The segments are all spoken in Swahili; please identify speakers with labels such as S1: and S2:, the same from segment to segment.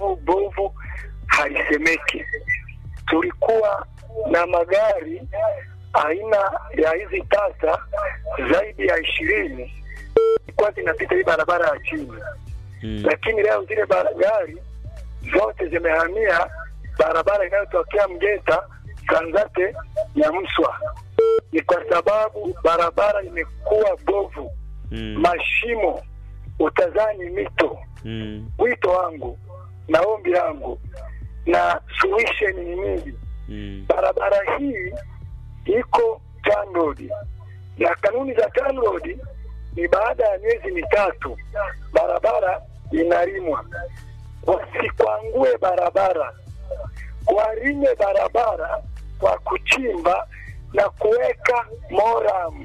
S1: bovu bovu halisemeki. Tulikuwa na magari aina ya hizi tata zaidi ya ishirini ilikuwa zinapita hii barabara ya chini
S2: Mm.
S1: lakini leo zile bara- gari zote zimehamia barabara inayotokea Mgeta Sanzate ya Mswa. Ni kwa sababu barabara imekuwa bovu,
S2: Mm.
S1: mashimo, utazani mito.
S2: Mm.
S1: Wito wangu na ombi langu na solution ni nini?
S2: Mm.
S1: Barabara hii iko TANROADS na kanuni za TANROADS ni baada ya miezi mitatu barabara inalimwa. Wasikwangue barabara, walime barabara kwa kuchimba na kuweka moram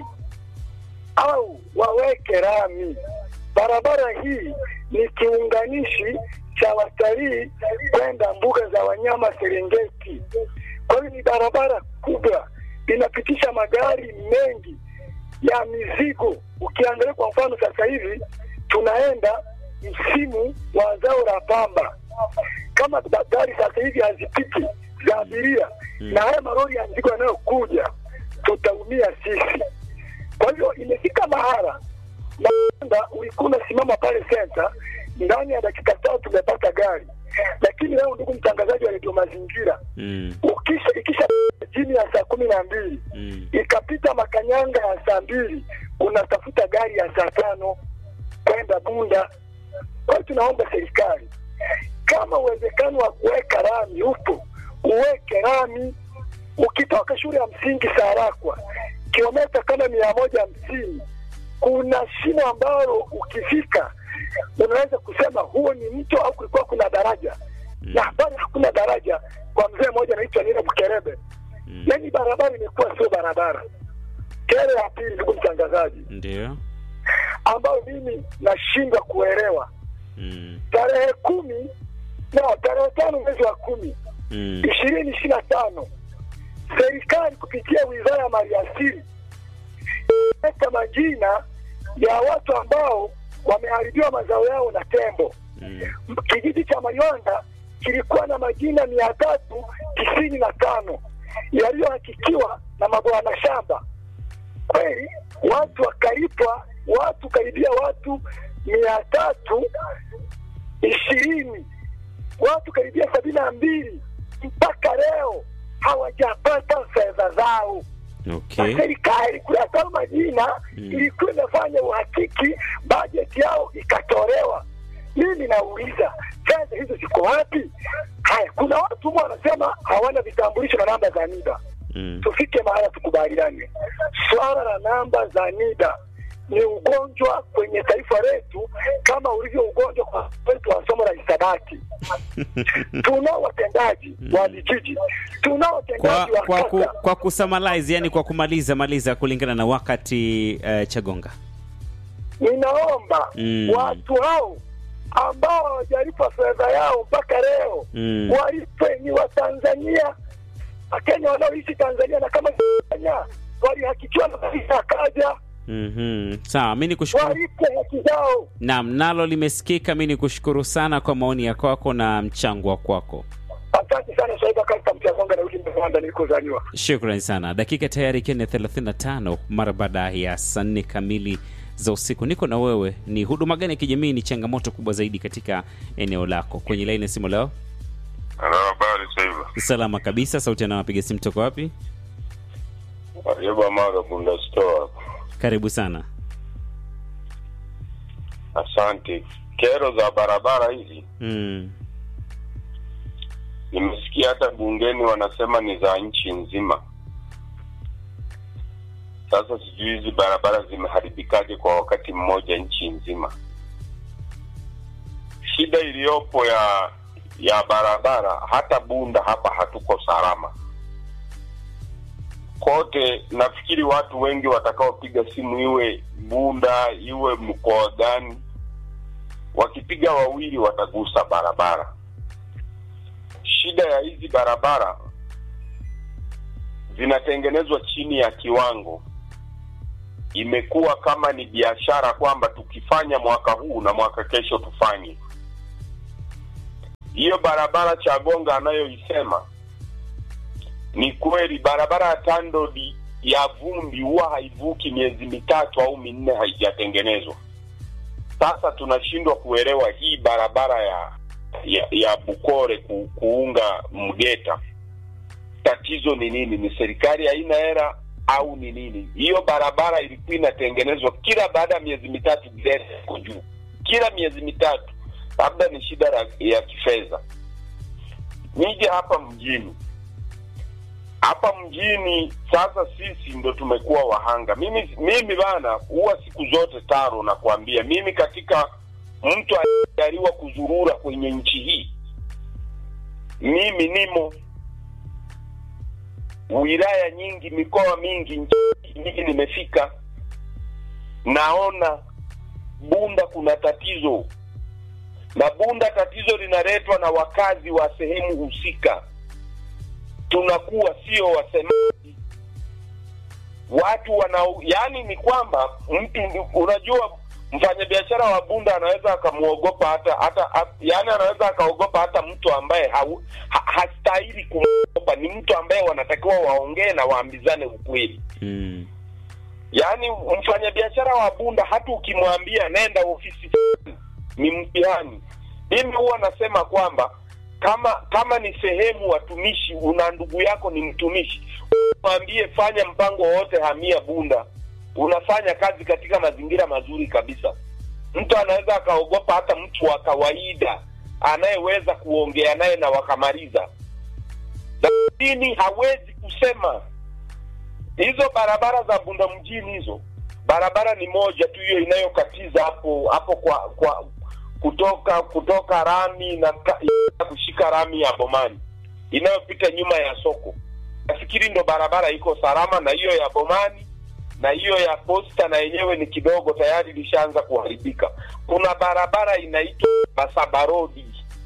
S1: au waweke rami. Barabara hii ni kiunganishi cha watalii kwenda mbuga za wanyama Serengeti. Kwa hiyo ni barabara kubwa, inapitisha magari mengi ya mizigo. Ukiangalia kwa mfano, sasa hivi tunaenda msimu wa zao la pamba, kama ba- gari sasa hivi hazipiti za abiria
S2: Mm.
S1: na haya malori ya mizigo yanayokuja, tutaumia sisi. Kwa hivyo imefika mahala na ulikuwa unasimama pale senta, ndani ya dakika tatu tumepata gari. Lakini leo, ndugu mtangazaji wa redio Mazingira,
S2: Mm.
S1: ukisha ikisha jini ya saa kumi na mbili
S2: Mm.
S1: ikapita makanyanga ya saa mbili unatafuta gari ya saa tano kwenda Bunda. Kwa hiyo tunaomba serikali, kama uwezekano wa kuweka rami upo, uweke rami. Ukitoka shule ya msingi Sarakwa kilomita kama mia moja hamsini kuna shimo ambalo ukifika unaweza kusema huo ni mto au kulikuwa kuna daraja
S2: Mm.
S1: na habari hakuna daraja. Kwa mzee mmoja anaitwa Nina Bukerebe,
S2: Mm.
S1: yaani barabara imekuwa sio barabara. Kero ya pili, ndugu mtangazaji,
S2: Ndio.
S1: ambayo mimi nashindwa kuelewa,
S2: Mm.
S1: tarehe kumi na tarehe tano mwezi wa kumi
S2: Mm.
S1: ishirini ishirini na tano serikali kupitia wizara ya maliasili imeweka majina ya watu ambao wameharibiwa mazao yao na tembo.
S2: Mm.
S1: kijiji cha Mayonda kilikuwa na majina mia tatu tisini na tano yaliyohakikiwa na mabwana shamba. Kweli watu wakalipwa, watu karibia watu mia tatu ishirini watu karibia sabini na mbili mpaka leo hawajapata fedha zao
S2: Okay.
S1: na serikali kuyatoa majina
S2: Mm.
S1: ilikuwa imefanya uhakiki, bajeti yao ikatolewa. Mimi nauliza fedha hizo ziko wapi? Haya, kuna watu humo wanasema hawana vitambulisho na namba za NIDA.
S2: Mm.
S1: Tufike mahala tukubaliane, swala la namba za NIDA ni ugonjwa kwenye taifa letu kama ulivyo ugonjwa kwa wetu wa somo la hisabati. tunao watendaji wa vijiji, tunao
S2: Kwa,
S1: watendaji wa
S2: kwa, ku,
S1: kata
S2: kwa kusummarize, yani kwa kumaliza maliza kulingana na wakati uh, Chagonga.
S1: ninaomba
S2: Mm.
S1: watu hao ambao hawajalipa fedha yao mpaka leo
S2: Mm.
S1: walipe. Ni Watanzania, Wakenya wanaoishi Tanzania, na kama Kenya walihakikiwa na maisha akaja,
S2: Mhm. Sawa, mimi nikushukuru.
S1: walipe haki zao.
S2: Naam, nalo limesikika. Mimi nikushukuru sana kwa maoni ya kwako na mchango wa kwako.
S1: Asante sana Swaiba Kasta Mchagonga na uli Rwanda nilikozaliwa.
S2: Shukrani sana. Dakika tayari ikiwa ni 35 mara baada ya saa nne kamili za usiku. Niko na wewe. Ni huduma gani ya kijamii ni changamoto kubwa zaidi katika eneo lako? Kwenye laini ya simu leo,
S3: Halo, habari Saiba.
S2: salama kabisa. Sauti anawapiga simu toka wapi?
S3: Ayubu Amara Bunda Store.
S2: Karibu sana.
S3: Asante. Kero za barabara hizi
S2: Mm.
S3: nimesikia hata bungeni wanasema ni za nchi nzima. Sasa sijui hizi barabara zimeharibikaje kwa wakati mmoja nchi nzima. Shida iliyopo ya ya barabara, hata Bunda hapa hatuko salama kote. Nafikiri watu wengi watakaopiga simu, iwe Bunda iwe mkoa gani, wakipiga wawili watagusa barabara. Shida ya hizi barabara zinatengenezwa chini ya kiwango, imekuwa kama ni biashara kwamba tukifanya mwaka huu na mwaka kesho tufanye. hiyo barabara Chagonga anayoisema ni kweli, barabara ya TANROADS ya vumbi huwa haivuki miezi mitatu au minne haijatengenezwa. Sasa tunashindwa kuelewa hii barabara ya ya, ya Bukore ku, kuunga Mgeta, tatizo ni nini? Ni serikali haina hela au ni nini? Hiyo barabara ilikuwa inatengenezwa kila baada ya miezi mitatu, grade iko juu kila miezi mitatu, labda ni shida la- ya kifedha. Nije hapa mjini, hapa mjini sasa sisi ndo tumekuwa wahanga. Mimi mimi bana, huwa siku zote taro nakwambia, mimi katika mtu aliyejaliwa kuzurura kwenye nchi hii, mimi nimo wilaya nyingi, mikoa mingi, nchi nyingi nimefika, naona Bunda kuna tatizo, na Bunda tatizo linaletwa na wakazi wa sehemu husika. Tunakuwa sio wasemaji, watu wana, yani ni kwamba mtu, unajua mfanyabiashara wa Bunda anaweza akamwogopa hata hata, hata yani anaweza akaogopa hata mtu ambaye hau, ha, hastahili kumwogopa. Ni mtu ambaye wanatakiwa waongee na waambizane ukweli.
S2: Mm.
S3: Yaani mfanyabiashara wa Bunda hata ukimwambia nenda ofisi fulani, ni mtihani. Mimi huwa nasema kwamba kama kama ni sehemu watumishi, una ndugu yako ni mtumishi, mwambie fanya mpango wowote, hamia Bunda, unafanya kazi katika mazingira mazuri kabisa. Mtu anaweza akaogopa hata mtu wa kawaida anayeweza kuongea naye na wakamaliza, lakini hawezi kusema hizo barabara za Bunda mjini hizo barabara ni moja tu hiyo inayokatiza hapo hapo kwa kwa kutoka kutoka rami na ka- kushika rami ya Bomani inayopita nyuma ya soko. Nafikiri ndo barabara iko salama, na hiyo ya Bomani na hiyo ya Posta na yenyewe ni kidogo tayari ilishaanza kuharibika. Kuna barabara inaitwa Masaba Road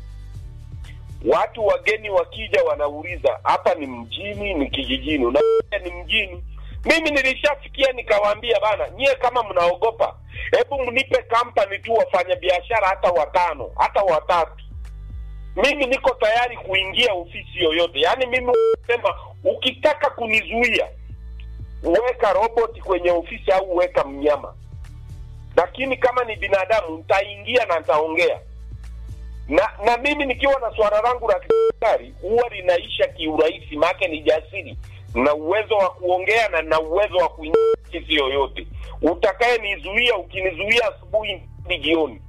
S3: watu wageni wakija wanauliza hapa ni mjini ni kijijini unaambia ni mjini mimi nilishafikia nikawaambia bana nyie kama mnaogopa hebu mnipe kampani tu wafanya biashara hata watano hata watatu mimi niko tayari kuingia ofisi yoyote yaani mimi sema ukitaka kunizuia weka roboti kwenye ofisi au weka mnyama lakini kama ni binadamu nitaingia na nitaongea na na mimi nikiwa na swala langu la kidaktari huwa linaisha kiurahisi, maake ni jasiri na uwezo wa kuongea na na uwezo wa kuingia ofisi yoyote. Utakaye nizuia, ukinizuia asubuhi ni jioni.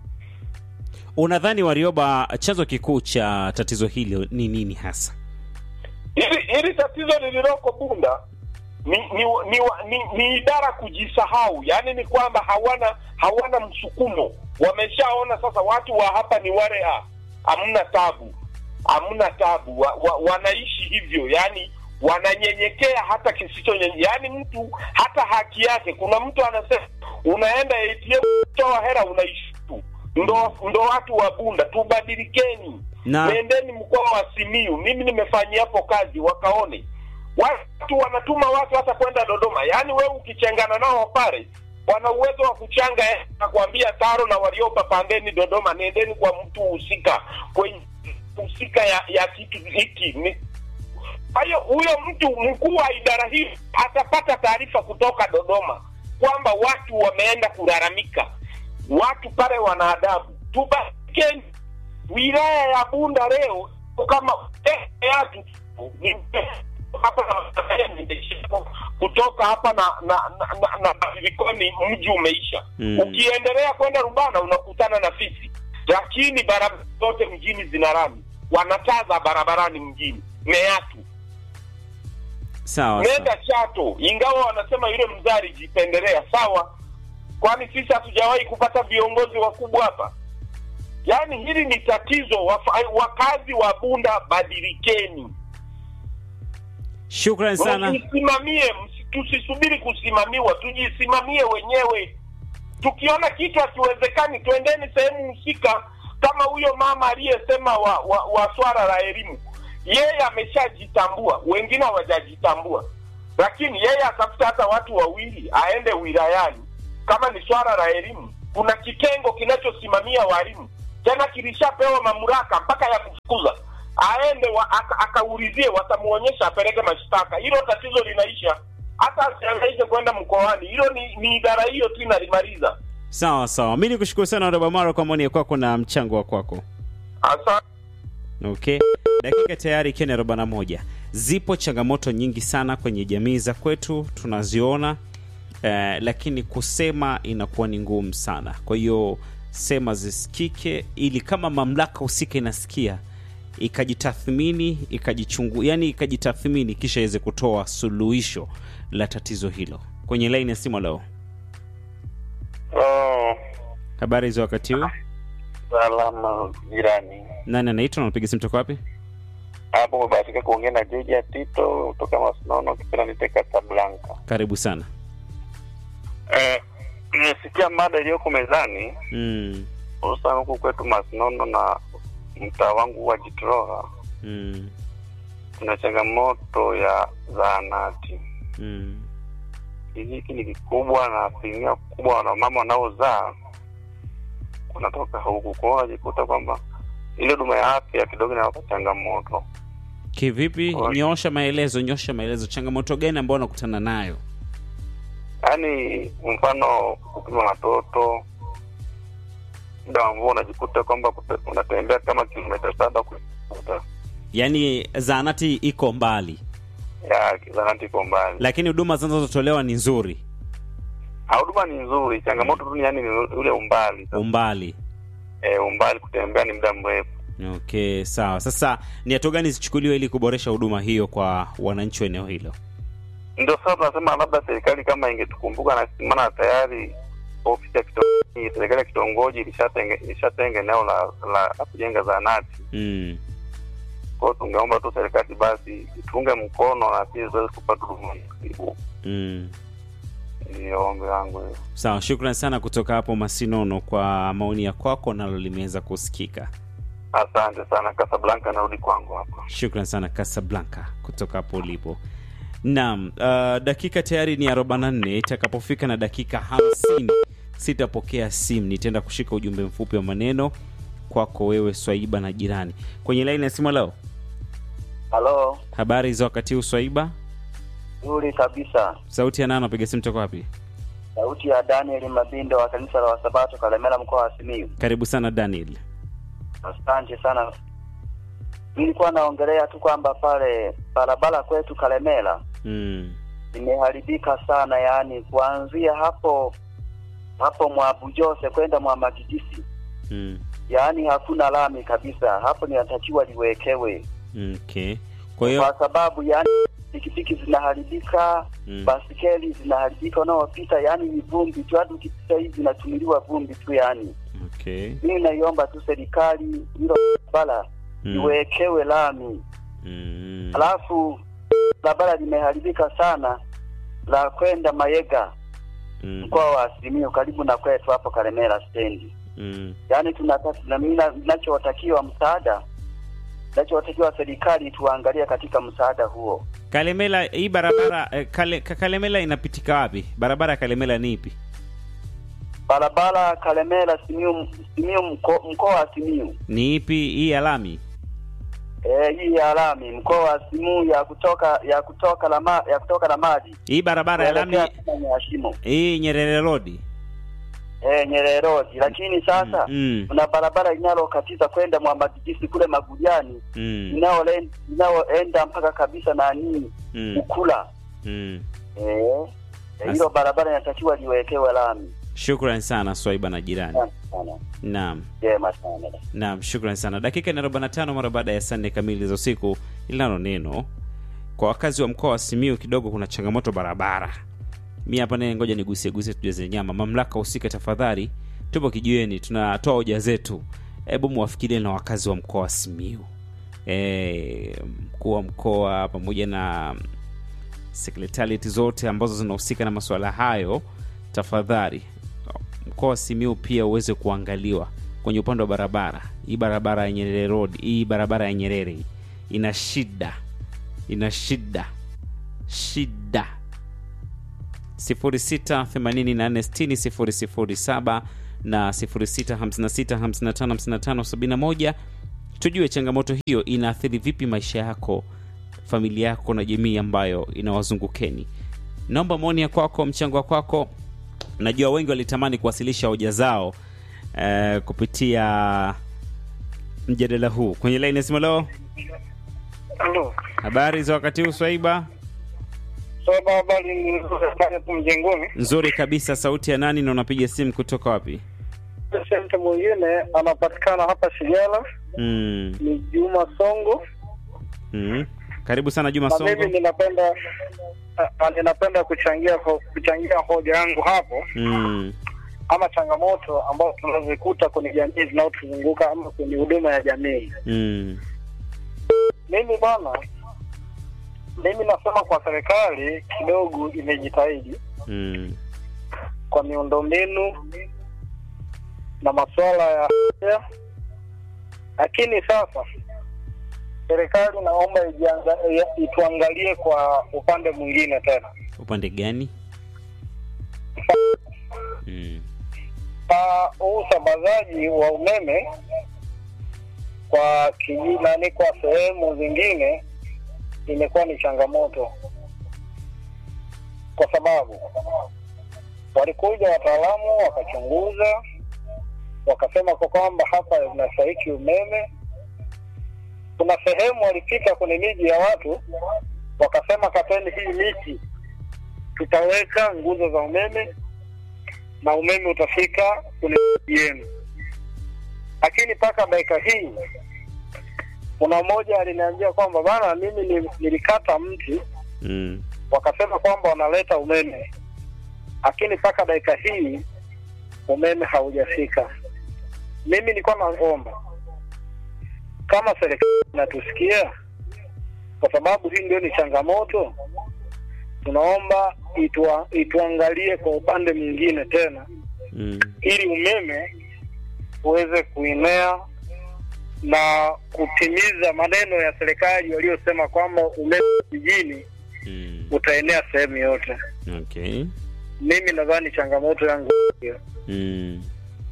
S2: Unadhani Warioba, chanzo kikuu cha tatizo hili ni nini hasa?
S3: Hili hili tatizo lililoko Bunda ni ni, ni, ni, ni idara kujisahau, yaani ni kwamba hawana hawana msukumo. Wameshaona sasa watu wa hapa ni wale, ah, hamna tabu, hamna tabu, wa, wa, wanaishi hivyo, yaani wananyenyekea hata kisicho nyenye, yaani mtu hata haki yake. Kuna mtu anasema unaenda ATM toa hela unaishi tu. Ndo, ndo watu wa Bunda, tubadilikeni
S2: Na-
S3: nendeni mkoa wa Simiyu. Mimi nimefanyia hapo kazi, wakaone watu wanatuma watu hata kwenda Dodoma. Yaani wewe ukichengana nao pale, wana uwezo wa kuchanga eh, na kuambia Taro na Warioba, pandeni Dodoma, nendeni kwa mtu husika kwenye husika ya, ya kitu hiki ni kwa hiyo huyo mtu mkuu wa idara hii atapata taarifa kutoka Dodoma kwamba watu wameenda kulalamika, watu pale wana adabu. Tubakeni wilaya ya Bunda leo kama eh, watu ni- hapa na- kutoka hapa na na na, na, na Likoni mji umeisha.
S2: Mm.
S3: Ukiendelea kwenda Rubana unakutana na fisi, lakini barabara zote mjini zina lami, wanataza barabarani mjini meatu
S2: Sawa sawa.
S3: nenda Chato, ingawa wanasema yule mzee alijipendelea. Sawa, kwani sisi hatujawahi kupata viongozi wakubwa hapa? Yaani hili ni tatizo. Wafa- Wakazi wa Bunda, badilikeni,
S2: Shukran sana.
S3: tusimamie, msi- tusisubiri kusimamiwa, tujisimamie wenyewe. Tukiona kitu hakiwezekani, twendeni sehemu husika, kama huyo mama aliyesema wa, wa, wa swala la elimu. Yeye ameshajitambua, wengine hawajajitambua, lakini yeye atafuta hata watu wawili, aende wilayani. Kama ni swala la elimu, kuna kitengo kinachosimamia walimu, tena kilishapewa mamlaka mpaka ya kufukuza aende wa, aka- akaulizie watamuonyesha apeleke mashtaka hilo tatizo linaisha hata asiangaike kwenda mkoani hilo ni, ni idara hiyo tu inalimaliza
S2: sawa sawa mi nikushukuru sana robamaro kwa maoni ya kwako na mchango wa kwako
S3: Asa,
S2: okay dakika tayari ikiwa ni arobaini na moja zipo changamoto nyingi sana kwenye jamii za kwetu tunaziona eh, lakini kusema inakuwa ni ngumu sana kwa hiyo sema zisikike ili kama mamlaka husika inasikia ikajitathmini ikajichungu yani ikajitathmini kisha iweze kutoa suluhisho la tatizo hilo kwenye laini ya simu leo
S4: Oh,
S2: habari za wakati huu
S4: salama jirani.
S2: nani anaitwa napiga simu toka wapi
S4: Hapo umebahatika kuongea na Georgia Tito kutoka Masinono, kipenda nite Casablanca.
S2: karibu sana
S4: Eh, nimesikia mada iliyoko mezani,
S2: mm,
S4: hususan huku kwetu Masinono na mtaa wangu wa Jitroha,
S2: mm,
S4: kuna changamoto ya zahanati.
S2: mm.
S4: Kijiji hiki ni kikubwa na asilimia kubwa wanamama wanaozaa wanatoka huku, kwa hiyo wanajikuta kwamba ile huduma ya afya kidogo inawapa changamoto.
S2: kivipi
S4: Kwa-
S2: nyosha maelezo nyosha maelezo changamoto gani ambayo unakutana nayo
S4: yaani mfano kupima watoto muda ambao unajikuta kwamba kute- unatembea kama kilomita saba kuta
S2: yaani zaanati iko mbali
S4: ya zanati iko mbali
S2: lakini huduma zinazotolewa ni nzuri
S4: Ah, huduma ni nzuri changamoto tu ni yani ni ule umbali
S2: umbali
S4: e, umbali kutembea ni muda mrefu
S2: okay sawa sasa ni hatua gani zichukuliwe ili kuboresha huduma hiyo kwa wananchi wa eneo hilo
S4: ndio sasa tunasema labda serikali kama ingetukumbuka na maana tayari ofisi ya kitongoji serikali ya kitongoji ilishatenga ilishatenga eneo la la, la kujenga zahanati
S2: mm.
S4: kwa hiyo tungeomba tu serikali basi itunge mkono na pia ziweze kupata huduma hiyo.
S2: Mm.
S4: Ndio ombi langu hiyo.
S2: sawa shukran sana kutoka hapo masinono kwa maoni ya kwako nalo limeweza kusikika
S4: Asante sana Casablanca, narudi kwangu hapa.
S2: shukran sana casablanca kutoka hapo ulipo naam uh, dakika tayari ni 44 itakapofika na dakika 50 sitapokea simu nitaenda kushika ujumbe mfupi wa maneno kwako wewe swaiba na jirani kwenye laini ya simu leo
S5: Halo,
S2: habari za wakati huu swaiba
S5: nzuri kabisa.
S2: sauti ya nano napiga simu toka wapi
S5: Sauti ya Daniel Mabindo wa kanisa la Wasabato Kalemera, mkoa wa Simiyu.
S2: karibu sana daniel
S5: Asante sana. Nilikuwa naongelea tu kwamba pale barabara kwetu Kalemera
S2: mm.
S5: imeharibika sana, yaani kuanzia hapo hapo mwa Bujose kwenda mwa Magidisi,
S2: Mm.
S5: yaani hakuna lami kabisa. Hapo linatakiwa liwekewe,
S2: okay kwa hiyo
S5: kwa sababu yaani pikipiki zinaharibika
S2: mm.
S5: basikeli zinaharibika, unaopita yaani ni vumbi tu, hadi ukipita hivi zinatumiliwa vumbi tu. Yani
S2: okay
S5: mimi naiomba tu serikali hilo barabara
S2: mm.
S5: iwekewe lami,
S2: mm.
S5: alafu barabara limeharibika sana la kwenda Mayega
S2: mm.
S5: mkoa wa Simiyu karibu na kwetu hapo Kalemera stendi.
S2: mm.
S5: Yaani tunataka na mimi na- ninachotakiwa msaada, ninachotakiwa serikali tuangalie katika msaada huo.
S2: Kalemela, hii barabara eh, kale, Ka- Kalemela inapitika wapi? Barabara ya Kalemela ni ipi?
S5: Barabara Kalemera Simiyu, Simiyu mko- mkoa wa Simiyu
S2: Ni ipi hii ya lami?
S5: Eh, hii ya lami mkoa wa Simu ya kutoka ya kutoka la ya kutoka la maji
S2: Hii barabara ya lami
S5: kuelekea tena Nyashimo
S2: hii Nyerere Road.
S5: eh, Nyerere Road, lakini sasa
S2: Mm.
S5: kuna barabara inalokatiza kwenda Mwambagijisi kule Magujani
S2: Mm.
S5: inayolen- inayoenda mpaka kabisa nani
S2: Mm.
S5: Ukula
S2: Mm.
S5: eh, eh, hilo barabara inatakiwa liwekewe lami.
S2: Shukran sana Swaiba na jirani.
S5: Asante sana,
S2: Naam.
S5: jema sana.
S2: Naam, shukran sana. Dakika ni 45 mara baada ya saa nne kamili za usiku. Linalo neno kwa wakazi wa mkoa wa Simiyu, kidogo kuna changamoto barabara. Mi hapa naye, ngoja nigusie gusie tujaze nyama. Mamlaka husika, tafadhali, tupo kijiweni, tunatoa hoja zetu. Hebu muwafikirie na wakazi wa mkoa wa Simiyu, e, mkuu wa mkoa pamoja na sekretariati zote ambazo zinahusika na masuala hayo, tafadhali mkoa wa Simiyu pia uweze kuangaliwa kwenye upande wa barabara. Hii barabara ya Nyerere Road, hii barabara ya Nyerere hii, ina shida, ina shida shida. 0684600007 na 0656555571 tujue changamoto hiyo inaathiri vipi maisha yako familia yako na jamii ambayo inawazungukeni naomba maoni ya kwako mchango wa kwako najua wengi walitamani kuwasilisha hoja zao eh, kupitia mjadala huu kwenye laini ya simu leo
S6: Halo.
S2: habari za wakati huu swaiba
S6: Sasa habari ni nzuri tu mjengoni.
S2: nzuri kabisa sauti ya nani na unapiga simu kutoka wapi
S6: Sente mwingine anapatikana hapa Shigala
S2: mm.
S6: ni Juma Songo.
S2: Mm. karibu sana juma
S6: Na mimi
S2: songo
S6: ninapenda a- ninapenda kuchangia ho, kuchangia hoja yangu hapo
S2: mm.
S6: ama changamoto ambazo tunazikuta kwenye jamii zinazotuzunguka ama kwenye huduma ya jamii.
S2: Mm.
S6: Mimi bwana, mimi nasema kwa serikali kidogo imejitahidi
S2: Mm.
S6: kwa miundombinu na masuala ya afya, lakini sasa serikali naomba ijianga- ya- ituangalie kwa upande mwingine tena.
S2: upande gani mm.
S6: Ah, huu usambazaji wa umeme kwa kijiji nani, kwa sehemu zingine imekuwa ni changamoto, kwa sababu walikuja wataalamu wakachunguza, wakasema kwa kwamba hapa inastahiki umeme. Kuna sehemu walifika kwenye miji ya watu wakasema, kateni hii miti, tutaweka nguzo za umeme na umeme utafika kwenye miji yenu. Lakini mpaka dakika hii kuna mmoja aliniambia kwamba bana, mimi ni- nilikata mti,
S2: Mm.
S6: wakasema kwamba wanaleta umeme, lakini mpaka dakika hii umeme haujafika. Mimi nilikuwa naomba kama serikali inatusikia, kwa sababu hii ndio ni changamoto, tunaomba itua, ituangalie kwa upande mwingine tena
S2: Mm.
S6: ili umeme uweze kuenea na kutimiza maneno ya serikali waliosema kwamba umeme vijijini
S2: Mm.
S6: utaenea sehemu yote.
S2: okay
S6: Mimi nadhani changamoto yangu hiyo.
S2: mm.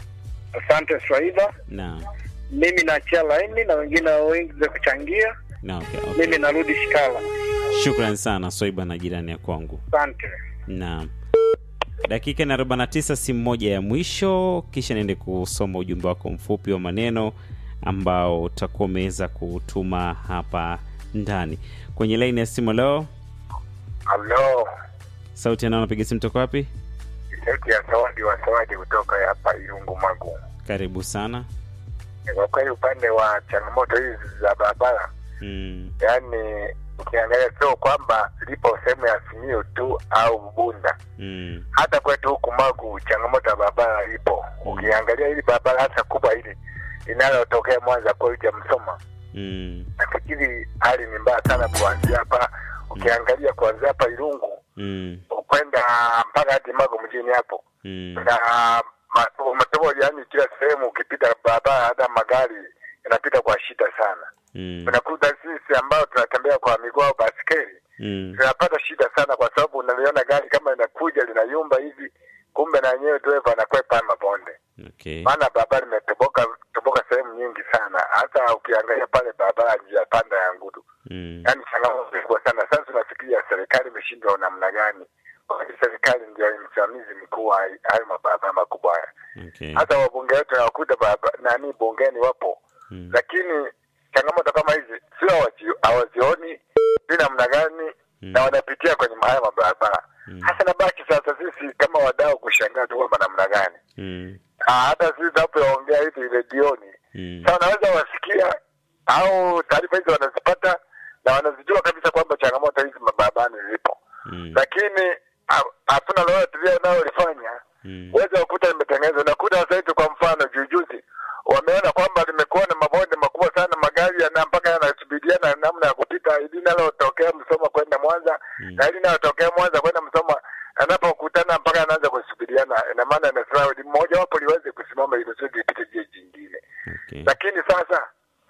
S6: Asante Swaiba,
S2: na
S6: mimi naachia laini na wengine wengi za kuchangia.
S2: na okay, okay.
S6: Mimi narudi Shikala.
S2: shukran sana swaiba na jirani ya kwangu
S6: Asante.
S2: na dakika na 49 simu moja ya mwisho kisha niende kusoma ujumbe wako mfupi wa maneno ambao utakuwa umeweza kutuma hapa ndani kwenye laini ya simu leo
S3: Halo,
S2: sauti anao napiga simu toka wapi
S3: sauti ya Zawadi wa Zawadi kutoka hapa Irungu Magu.
S2: karibu sana
S3: Kwa kweli upande wa changamoto hizi za barabara,
S2: mm.
S3: yaani ukiangalia sio kwamba lipo sehemu ya Simiyu tu au Bunda,
S2: Mm.
S3: hata kwetu huku Magu changamoto ya barabara ipo.
S2: Mm.
S3: Ukiangalia hili barabara hasa kubwa hili linalotokea Mwanza kuja Msoma,
S2: Mm.
S3: nafikiri hali ni mbaya sana kuanzia hapa. Ukiangalia kuanzia hapa Irungu
S2: Mm.
S3: kwenda mpaka hadi Magu mjini hapo
S2: Mm.
S3: na ma- matobo, yani kila sehemu ukipita barabara, hata magari yanapita kwa shida sana.
S2: Mm.
S3: Unakuta sisi ambao tunatembea kwa miguu au baskeli
S2: Mm.
S3: tunapata shida sana, kwa sababu unaliona gari kama linakuja linayumba hivi, kumbe na yenyewe dereva anakwepa haya mabonde,
S2: okay
S3: maana barabara imetoboka toboka sehemu nyingi sana. Hata ukiangalia pale barabara njia panda ya Ngudu,
S2: mm.
S3: yani changamoto kubwa sana. Sasa tunafikiria serikali imeshindwa namna gani? Wakati serikali ndio msimamizi mkuu wa hayo mabarabara makubwa haya
S2: okay
S3: hata wabunge wetu nawakuta baba- nani bungeni wapo
S2: mm.
S3: lakini changamoto kama hizi sio hawaji- hawazioni si namna gani
S2: Mm.
S3: na wanapitia kwenye haya mabarabara
S2: Mm.
S3: hasa nabaki sasa sisi kama wadau kushangaa tu kwamba namna gani
S2: Mm.
S3: Ah, hata sisi tunapoongea hivi redioni
S2: Mm.
S3: sa wanaweza wasikia au taarifa hizi wanazipata na wanazijua kabisa kwamba changamoto hizi mabarabarani zipo
S2: Mm.
S3: lakini ha- hatuna lolote lile wanalolifanya
S2: Mm.
S3: uweze kukuta limetengenezwa. Unakuta sasa hivi kwa mfano jujuzi wameona kwamba limekuwa na mabonde makubwa sana, magari yana mpaka yanasubidiana namna ya kupita, ili linalotokea Msoma kwenda Mwanza
S2: Mm.
S3: na ili linalotokea Mwanza kwenda Msoma yanapokutana mpaka yanaanza kusubiriana, ina maana inasema mmoja wapo liweze kusimama ili kusudi lipite jie jingine.
S2: okay
S3: Lakini sasa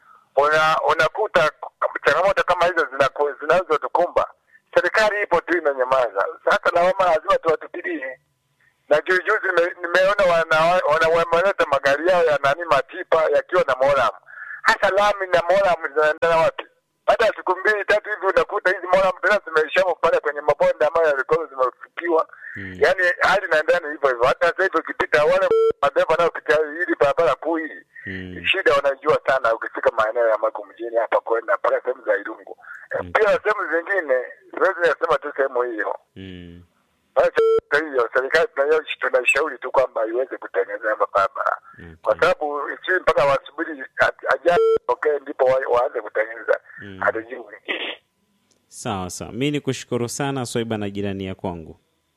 S3: una, unakuta changamoto kama hizo zinaku- zinazotukumba, serikali ipo tu inanyamaza. Sasa lawama lazima tuwatupilie
S7: na juzijuzi nime- nimeona wana- wana- wameleta magari yao ya nani matipa yakiwa na moram. Hasa lami na moram zinaendana wapi? Baada ya siku mbili tatu hivi unakuta hizi moram tena zimeishamo pale kwenye mabonde ambayo yalikuwa zimefikiwa.
S2: Mm.
S7: Yaani hali inaendana hivyo hivyo. Hata sasa hivi ukipita wale madereva wanaopita hili barabara kuu hili
S2: Mm.
S7: shida wanajua sana ukifika maeneo ya Mako mjini hapa kwenda mpaka sehemu za Irungu.
S2: Mm.
S7: Pia sehemu zingine siwezi nasema tu sehemu hiyo.
S2: Mm.
S7: Basi kwa hiyo serikali tunayo- tunaishauri tu kwamba iweze kutengeneza barabara kwa
S2: Okay.
S7: sababu si mpaka wasubiri a- ajali okay, ndipo wa- waanze kutengeneza
S2: Mm.
S7: hatujui.
S2: Sawa sawa, mi ni kushukuru sana Swaiba na jirani ya kwangu.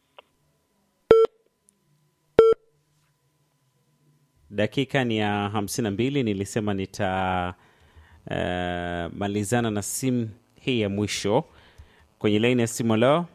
S2: Dakika ni ya hamsini na mbili. Nilisema nita eh, malizana na simu hii ya mwisho kwenye laini ya simu leo.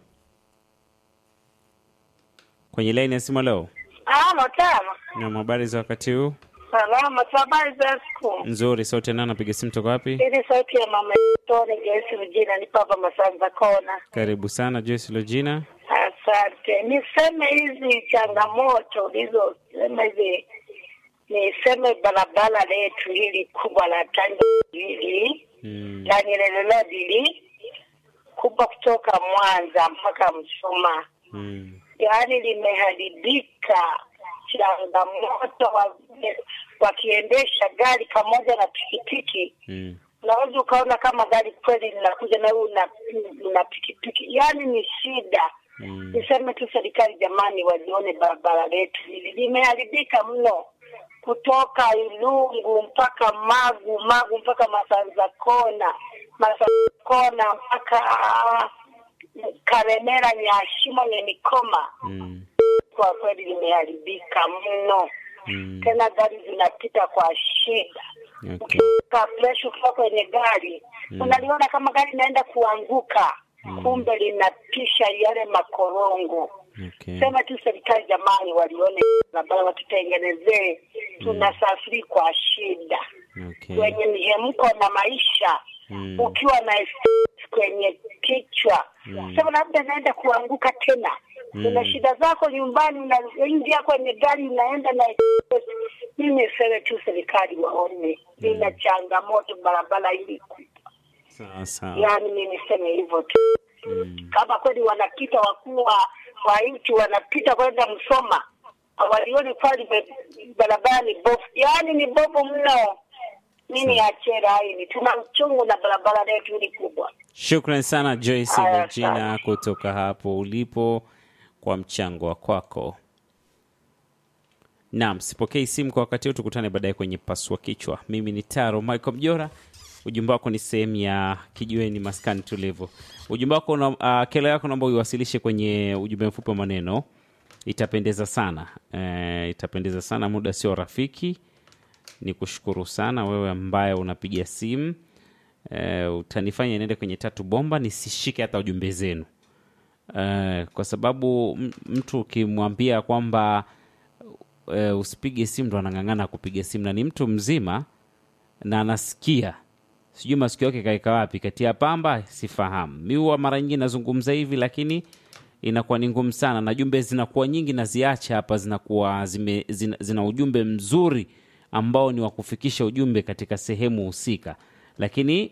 S2: Kwenye laini ya simu leo,
S8: Ama tama
S2: na habari za wakati huu?
S8: salama, habari za siku.
S2: Nzuri. Sauti nana, napiga simu toka wapi?
S8: Ili sauti ya mama Tone Gesi Mjina ni Papa Masanza Kona.
S2: Karibu sana Joyce Logina.
S8: Asante. Niseme hizi changamoto ulizosema hivi, niseme barabara letu hili kubwa la Tanga hili
S2: Mm.
S8: la Nyerere Road hili kubwa kutoka Mwanza mpaka Msoma
S2: Mm.
S8: yaani limeharibika. Changamoto wa- wakiendesha gari pamoja na pikipiki,
S2: Mm.
S8: unaweza ukaona kama gari kweli linakuja na wewe una, una pikipiki, yaani ni shida.
S2: Mm.
S8: Niseme tu serikali, jamani, walione barabara letu hili limeharibika mno, kutoka Ilungu mpaka Magu, Magu mpaka Masanza Kona, Masanza Kona mpaka Karemera, Nyashimo, Nyenikoma
S2: Mm.
S8: kwa kweli limeharibika mno.
S2: Mm.
S8: Tena gari zinapita kwa shida.
S2: Okay.
S8: Ukiweka presha ukiwa kwenye gari
S2: Mm.
S8: unaliona kama gari inaenda kuanguka, kumbe linapisha yale makorongo.
S2: Okay.
S8: Sema tu serikali, jamani, walione barabara watutengenezee, tunasafiri kwa shida
S2: Okay.
S8: kwenye mihemko na maisha
S2: Mm.
S8: ukiwa na stress kwenye kichwa
S2: Mm.
S8: sema labda naenda kuanguka tena
S2: Mm.
S8: una shida zako nyumbani unaingia kwenye gari unaenda na stress. mimi niseme tu serikali waone lina changamoto barabara hili
S2: Sawa sawa.
S8: yaani mi niseme hivyo tu
S2: Mm.
S8: kama kweli wanapita wakuu wa wa nchi wanapita kwenda Msoma walioni kweli be- barabara ni bovu, yaani ni bovu mno. Mimi achera hili, tuna uchungu na barabara letu hili kubwa.
S2: Shukran sana Joyce
S8: Haya,
S2: Regina
S8: sana.
S2: kutoka hapo ulipo kwa mchango wa kwako. Naam, sipokei simu kwa wakati huu, tukutane baadaye kwenye pasua kichwa. Mimi ni Taro Michael Mjora. Ujumbe wako ni sehemu ya kijiweni maskani tulivu. Ujumbe wako na uh, kelo yako naomba uiwasilishe kwenye ujumbe mfupi wa maneno, itapendeza sana eh, itapendeza sana. Muda sio rafiki. Ni kushukuru sana wewe ambaye unapiga simu eh, utanifanya niende kwenye tatu bomba nisishike hata ujumbe zenu eh, kwa sababu m- mtu ukimwambia kwamba eh, usipige simu ndo anang'ang'ana kupiga simu na ni mtu mzima na anasikia sijui masikio yake kaeka wapi kati ya pamba sifahamu mi huwa mara nyingi nazungumza hivi lakini inakuwa ni ngumu sana na jumbe zinakuwa nyingi na ziache hapa zinakuwa zime, zina, zina ujumbe mzuri ambao ni wa kufikisha ujumbe katika sehemu husika lakini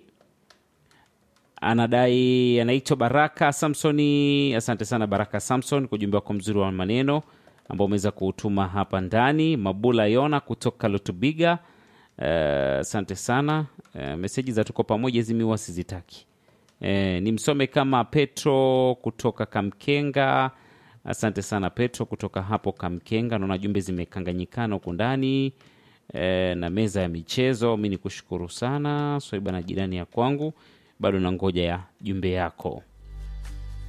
S2: anadai anaitwa Baraka Samsoni. Asante sana Baraka Samson kwa ujumbe wako mzuri wa maneno ambao umeweza kuutuma hapa ndani. Mabula Yona kutoka Lutubiga, eh, asante sana. Eh, meseji za tuko pamoja hizi miwa sizitaki. Eh, ni msome kama Petro kutoka Kamkenga. Asante sana Petro kutoka hapo Kamkenga. Naona jumbe zimekanganyikana huku ndani e, na meza ya michezo. Mi ni kushukuru sana Swaiba na jirani ya kwangu, bado na ngoja ya jumbe yako.